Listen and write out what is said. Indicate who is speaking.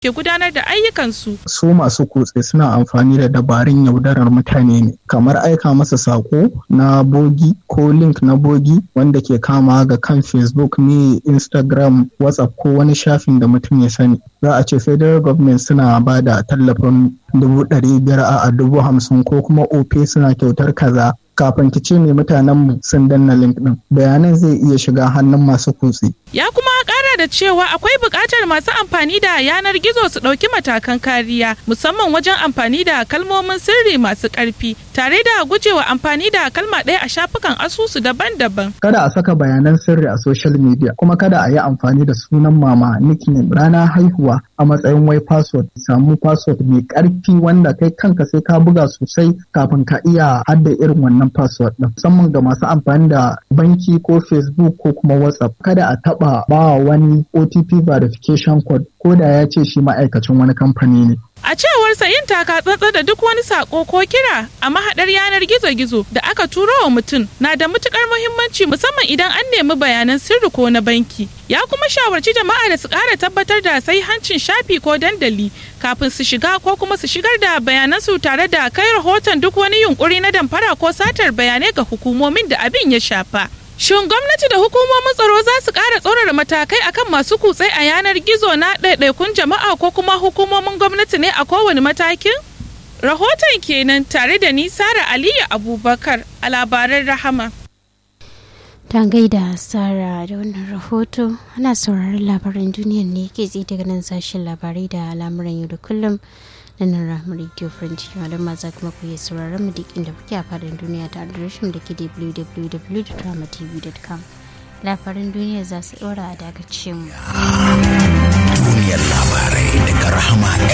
Speaker 1: ke gudanar da ayyukansu.
Speaker 2: Su masu kutse suna amfani da dabarun yaudarar mutane ne, kamar aika masa sako na bogi ko link na bogi wanda ke kama ga kan Facebook ne, Instagram, WhatsApp ko wani shafin da mutum ya sani. Za a ce federal government suna ba da tallafin dubu ɗari biyar a dubu hamsin ko kuma ope suna kyautar kaza kafin ki ce mai mutanen mu sun danna link din bayanan zai iya shiga hannun masu kutse.
Speaker 1: Ya kuma kara da cewa akwai buƙatar masu amfani da yanar gizo su ɗauki matakan kariya musamman wajen amfani da kalmomin sirri masu ƙarfi tare da gujewa amfani da kalma ɗaya a shafukan asusu daban-daban.
Speaker 2: Kada a saka bayanan sirri a social media kuma kada a yi amfani da sunan mama nickname rana haihuwa a matsayin wai password samu password mai ƙarfi wanda kai kanka sai ka buga sosai kafin ka iya hadda irin wannan password ɗin musamman ga masu amfani da banki ko facebook ko kuma whatsapp kada a taɓa ba wani otp verification code ko da ya ce shi ma'aikacin wani kamfani ne
Speaker 1: A cewarsa yin taka tsantsa da duk wani sako ko kira a mahaɗar yanar gizo-gizo da aka turo wa mutum na da matukar muhimmanci musamman idan an nemi bayanan sirri ko na banki. Ya kuma shawarci jama'a da su ƙara tabbatar da sai hancin shafi ko dandali kafin su shiga ko kuma su shigar da bayanansu tare da kai rahoton duk wani yunkuri na damfara ko satar bayanai ga hukumomin da abin ya shafa. Shin gwamnati da hukumomin tsaro za su ƙara tsorara matakai akan masu kutse a yanar gizo na ɗaiɗaikun jama'a ko kuma hukumomin gwamnati ne a kowane matakin? Rahoton kenan tare da ni Sara Aliyu Abubakar a labaran Rahama.
Speaker 3: Ta gaida Sara da wannan rahoto ana sauraron labaran duniyar ne ke tsaye daga nan sashen labarai da al'amuran yau da kullum. na nan rahama radio french malam maza kuma ku yi sauraron mu duk inda kuke a fadin duniya ta adireshin da ke www.dramatv.com labaran duniya za su ɗora a dakace mu.
Speaker 4: Duniyar labarai daga